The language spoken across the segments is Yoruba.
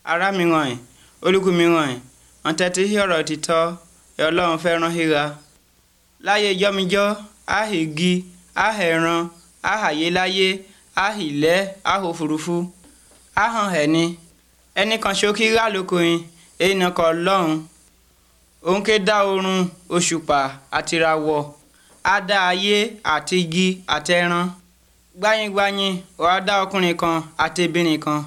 ará mi ràn ẹ́ olùkú mi ràn ẹ́ ọ̀tẹ̀tí hí ọ̀rọ̀ òtítọ́ ẹ̀ ọlọ́run fẹ́ràn híra láyé jọ́mijọ́ áhìgì áhẹ̀ràn áhàyéláyé áhìlẹ́ áhòfurufú áhàn ẹni ẹnì kan ṣókí rà lókoyin èèyàn kan lọ́hùn òun ké dá oorun òṣùpá àtìràwọ̀ á dá ayé àti igi àtẹran gbáyingbayin wàá dá ọkùnrin kan àti obìnrin kan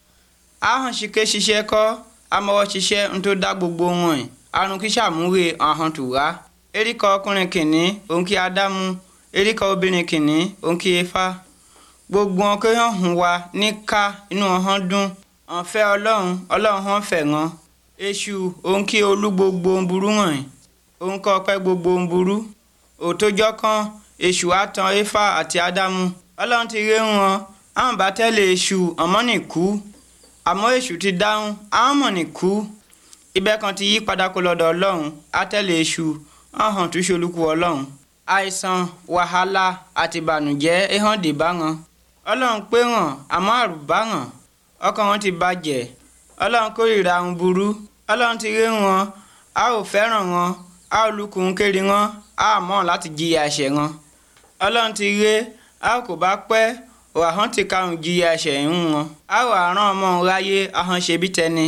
ahọ́n ṣìkè ṣiṣẹ́ kọ́ amọ̀wọ́ ṣiṣẹ́ ń tó dá gbogbo wọn ẹ̀ àrùn kí sàmúwé ahọ́n tù wá eríkọ ọkùnrin kìnní òun kí ádámù eríkọ obìnrin kìnní òun kí efá gbogbo wọn kí hàn hùn wá ní ká inú ọ̀hán dùn ọ̀nfẹ́ ọlọ́run ọlọ́run hàn fẹ̀ wọn èṣù òun kí olú gbogbo ń burú wọ̀nyí òun kọ́ ọpẹ́ gbogbo ń burú òtójọ́ kan èṣù àtàn éfà àti ádámù ọlọ́run ti ré wọn àwọn bá tẹ́lẹ̀ èṣù ọmọ nìkú àmọ́ èṣù ti dáhùn àwọn mọ̀ nìkú ibẹ̀ kan ti yí padà kó lọ́dọ̀ ọlọ́run á tẹ́lẹ̀ èṣù ọ̀hún tún ṣolúkú ọlọ́run àìsàn wàhálà àti ìbànújẹ́ ehàn dé bá wọn ọlọ́run pé wọn àmọ́ àrùn bá wọn ọkàn wọn ti bàjẹ́ ọlọ́run kórìíra àwọn burú ọlọ́run ti ré wọn a ò fẹ́ràn wọn a ò lukùn kiri wọn a mọ̀ láti jìyà ẹ̀ṣẹ̀ wọn ọlọ́run ti ré a kò bá pẹ́ òhàn ti karùn jìyà ẹ̀ṣẹ̀ ń wọn a ò àrán ọmọ ráyé ahọ́n ṣe bí tẹni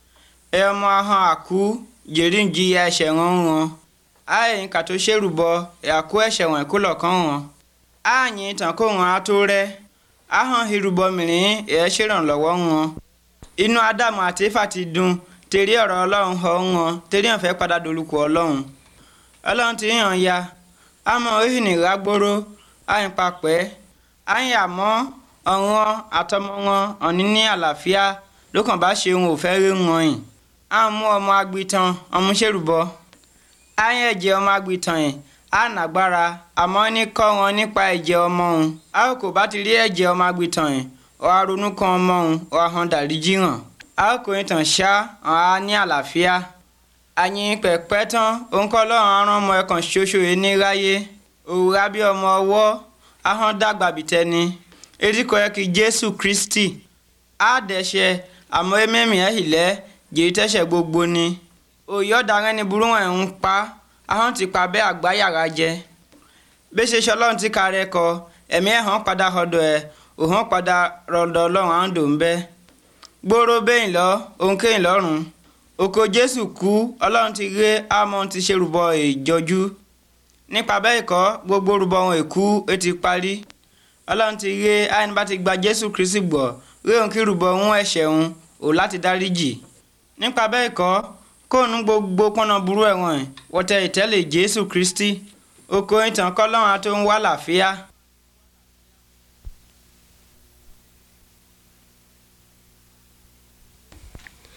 ẹ ọmọ ahọ́n àkú jèrè ń jìyà ẹ̀ṣẹ̀ wọn ń wọn a ẹ̀yìn kàtó ṣèrùbọ ẹ̀kú ẹ̀ṣẹ̀ wọn ẹ̀kú lọ̀kàn wọn a yìn tàn kó wọn á tó rẹ́ ahọ́n ìrùbọ mìíràn ẹ̀ ṣèrànlọ́wọ́ wọn inú ádámù àti éfà ti dùn tèrè ọ̀rọ̀ ọlọ́run họ wọn tèrè hàn fẹ́ padà dolùkọ́ ọlọ́run ọlọ́run ti hàn ya àmọ́ òhìn ìrágbóró àyìn papẹ́ àyìn àmọ́ ọ̀ràn àtọmọ wọn ọ̀ní ní àlàáfíà ló kàn bá ṣe òun ò fẹ́ rí wọn yìí à ń mú ọmọ agbitan ọmú ṣèrùbọ àyìn ẹ̀jẹ̀ ọmọ agbitan yìí á nàgbára àmọ́ ní kọ́ wọn nípa ẹ̀jẹ̀ ọmọ òun a kò bá ti rí ẹ̀jẹ̀ ọmọ agbitan yìí ọ̀hà ronú kan ọmọ òun ọ̀hà hàn dàríjì hàn a kò ní tàn ṣá ọ̀hà ní àlàáfíà àyìn pẹ̀pẹ́ tán òun kọ́ lọ́rùn arán ọmọ ẹ̀kan ṣoṣo yìí ní ráyé òwúrà bí ọmọ ọwọ́ ahọ́n dàgbà bìtẹ́ni eríkọ yẹ kí jésù kristi á dẹ̀ṣẹ̀ àmọ́ ẹ̀mẹ́mì ẹ̀ hìlẹ́ jèyí tẹ́ṣẹ̀ gbogbo ni òye ọ̀daràn ni burú wọn ń pa ahọ́n ti pa bẹ́ẹ̀ àgbáyàrá jẹ bí ṣe ṣe ọlọ́run ti kárẹ́ kọ ẹ̀mí ẹ̀ hàn padà ọ̀dọ̀ ẹ̀ òhàn padà rọ̀dọ̀ ọlọ́run àǹdò ń bẹ́ gbóró bẹ́yìn lọ òun kéyìn lọ́rùn òkò jésù kú ọlọ́run ti ré àmọ́ ti ṣe rúbọ ìjọjú nípa bẹ́ẹ̀ kọ́ gbogbo rúbọ ohun èkú ó ti parí ọlọ́run ti ré àyìn bá ti gba jésù kristi gbọ́ rí òun kí rúbọ ohun ẹ̀ṣẹ̀ òun ò láti dáríjì nípa bẹ́ẹ̀ kọ́ kóònù gbogbo pọ́nà burú ẹ̀wọ̀n wọ́tẹ̀ ìtẹ́lẹ̀ jésù kristi òkò ìtàn kọ́lọ́run àti òun wà láàfíà